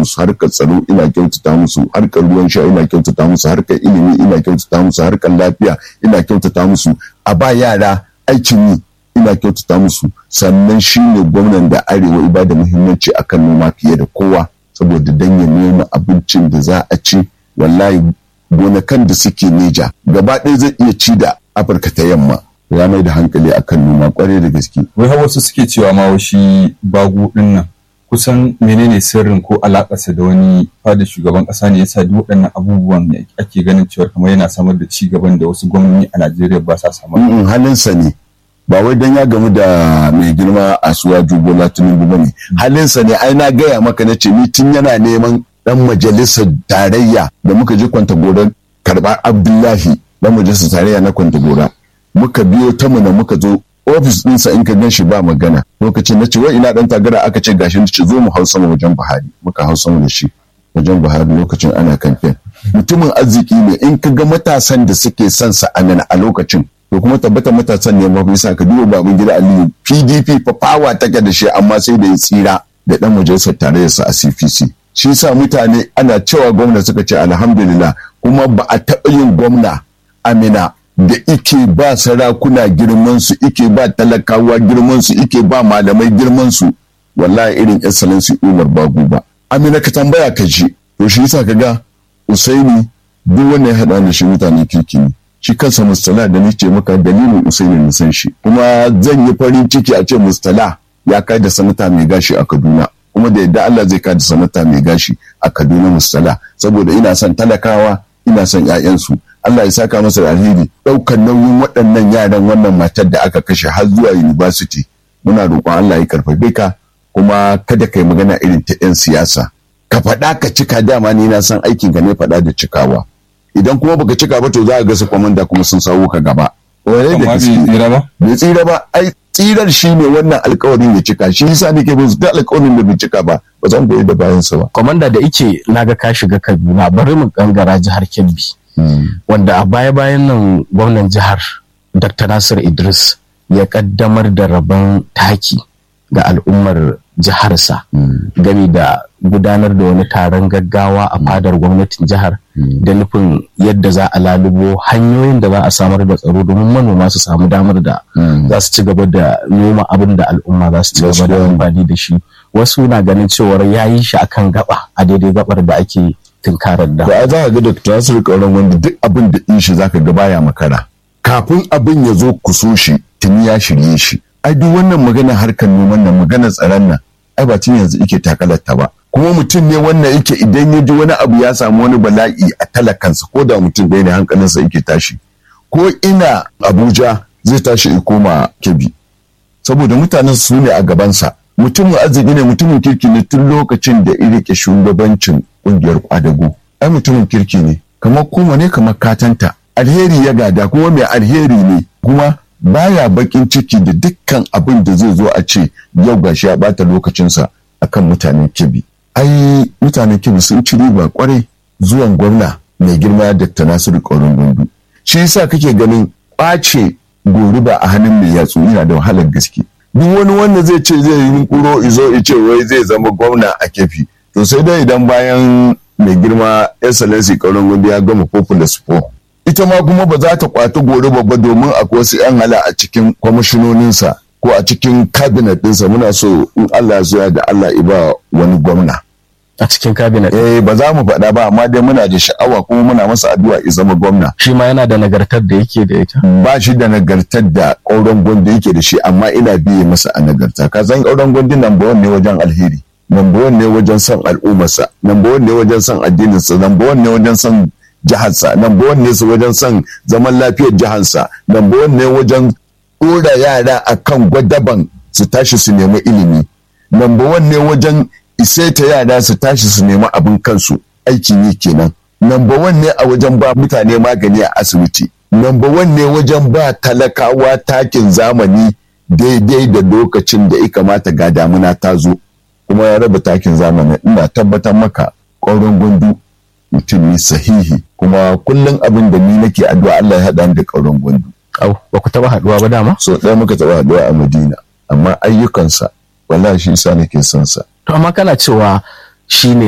musu harkar tsaro ina kyautata musu harkar ruwan sha ina kyautata musu harkar ilimi ina kyautata musu harkar lafiya ina kyautata musu a ba yara aikin yi ina kyautata musu sannan shi ne gwamnan da arewa iba da muhimmanci akan noma fiye da kowa saboda dan ya noma abincin da za a ci wallahi gonakan da suke neja gaba ɗaya zai iya ci da afirka ta yamma ya mai da hankali akan noma kwarai da gaske wai har wasu suke cewa ma shi bagu din nan kusan menene sirrin ko alakarsa da wani fada shugaban kasa ne yasa duk waɗannan abubuwan ne ake ganin cewa kamar yana samar da ci gaban da wasu gwamnati a Najeriya ba sa samar. Mm, halinsa ne ba wai dan ya gamu da mai girma a suwa Bola Tinubu ba ne halinsa ne ai na gaya maka na ce ni tun yana neman dan majalisar tarayya da muka je kwanta gora karɓar Abdullahi dan majalisar tarayya na kwanta gora muka biyo ta mana muka zo ofis ɗinsa in ka gan shi ba magana lokacin na ce wai ina ɗan tagara aka ce gashi ce zo mu hau sama wajen Buhari muka hau sama da shi wajen Buhari lokacin ana kamfen mutumin arziki ne in ka ga matasan da suke son sa a a lokacin to kuma tabbata matasan ne ba bisa ka duba babin gida Aliyu PDP fa fawa take da shi amma sai da ya tsira da dan majalisar tarayyarsa a CPC shi yasa mutane ana cewa gwamna suka ce alhamdulillah kuma ba a taɓa yin gwamna Amina da ike ba sarakuna girmansu ike ba talakawa girmansu ike ba malamai girmansu wallahi irin excellency umar bagu ba amina ka tambaya ka ji to shi yasa ka ga usaini duk wanda ya haɗa da shi mutane kirki ne shi kansa mustala da ni ce maka dalilin usaini na san shi kuma zan yi farin ciki a ce mustala ya kai da sanata mai gashi a kaduna kuma da yadda allah zai kai da sanata mai gashi a kaduna mustala saboda ina son talakawa ina son 'ya'yansu Allah ya saka masa da alheri ɗaukar nauyin waɗannan yaran wannan matar da aka kashe har zuwa university muna roƙon Allah ya karfafe ka kuma kada kai magana irin ta 'yan siyasa ka faɗa ka cika dama ni na san aikin ka ne faɗa da cikawa idan kuma baka cika ba to za a ga su kwamanda kuma sun sawo ka gaba wai da gaske bai tsira ba ai tsirar shi ne wannan alkawarin ya cika shi yasa nake bin duk alkawarin da bai cika ba ba zan goyi da bayansa ba kwamanda da ike naga ka shiga Kaduna bari mu gangara jihar Kebbi wanda a baya-bayan nan gwamnan jihar dr nasir idris ya kaddamar da rabon taki ga al'ummar jiharsa gami da gudanar da wani taron gaggawa a fadar gwamnatin jihar da nufin yadda za a lalubo hanyoyin da za a samar da tsaro domin manoma su samu damar da za su ci gaba da noma abin da al'umma za su ci gaba da amfani da shi wasu na ganin cewar ya yi shi akan gaba a daidai gabar da ake tunkarar da. Ba za ka ga Dr. Nasir Kauran wanda duk abin da in shi zaka ga baya makara. Kafin abin ya zo ku so shi tuni ya shirye shi. Ai duk wannan magana harkar noman nan magana tsaron nan ai ba tun yanzu yake takalarta ba. Kuma mutum ne wannan yake idan ya ji wani abu ya samu wani bala'i a talakansa ko da mutum ɗaya ne hankalinsa yake tashi. Ko ina Abuja zai tashi ya koma Kebbi. Saboda mutanen su ne a gabansa. Mutumin arziki ne mutumin kirki ne tun lokacin da ya rike shugabancin kungiyar kwadago ai mutumin kirki ne kamar kuma ne kamar katanta alheri ya gada kuma mai alheri ne kuma baya bakin ciki da dukkan abin da zai zo a ce yau gashi ya bata lokacinsa akan mutanen kibi ai mutanen kibi sun ci riba kwarai zuwan gwamna mai girma Dr. Nasiru Kaurin Gundu shi yasa kake ganin kwace goruba a hannun mai yatsu yana da wahalar gaske duk wani wanda zai ce zai yi kuro izo ice wai zai zama gwamna a kefi to sai dai idan bayan mai girma excellency kauran gudu ya gama populous po ita ma kuma ba za ta kwati gori babba domin akwai wasu yan hala a cikin kwamishinoninsa ko a cikin cabinet ɗinsa muna so in Allah ya da Allah iba wani gwamna a cikin cabinet eh ba za mu faɗa ba amma dai muna da sha'awa kuma muna masa addu'a ya zama gwamna shi ma yana da nagartar da yake da ita ba shi da nagartar da ƙauren gwandu yake da shi amma ina biye masa a nagarta ka san ƙauren gwandu number ne wajen alheri number one ne wajen son al'ummarsa number one ne wajen son addininsa number one ne wajen son jiharsa number one ne wajen son zaman lafiyar jiharsa number one ne wajen ɗora yara a kan gwadaban su tashi su nemi ilimi number one ne wajen isaita yara su tashi su nemi abin kansu aikin yi kenan number one ne a wajen ba mutane magani a asibiti number one ne wajen ba talakawa takin zamani daidai da lokacin da ya kamata ga damuna ta zo kuma ya raba takin zamani ina tabbatar maka ƙaurin gundu mutum ne sahihi kuma kullum abin da ni nake addu'a Allah ya haɗa da ƙaurin gundu. Au, ba ku taɓa haɗuwa ba dama? So ɗaya muka taɓa haɗuwa a Madina, amma ayyukansa wallahi shi sa nake son sa. To amma kana cewa shi ne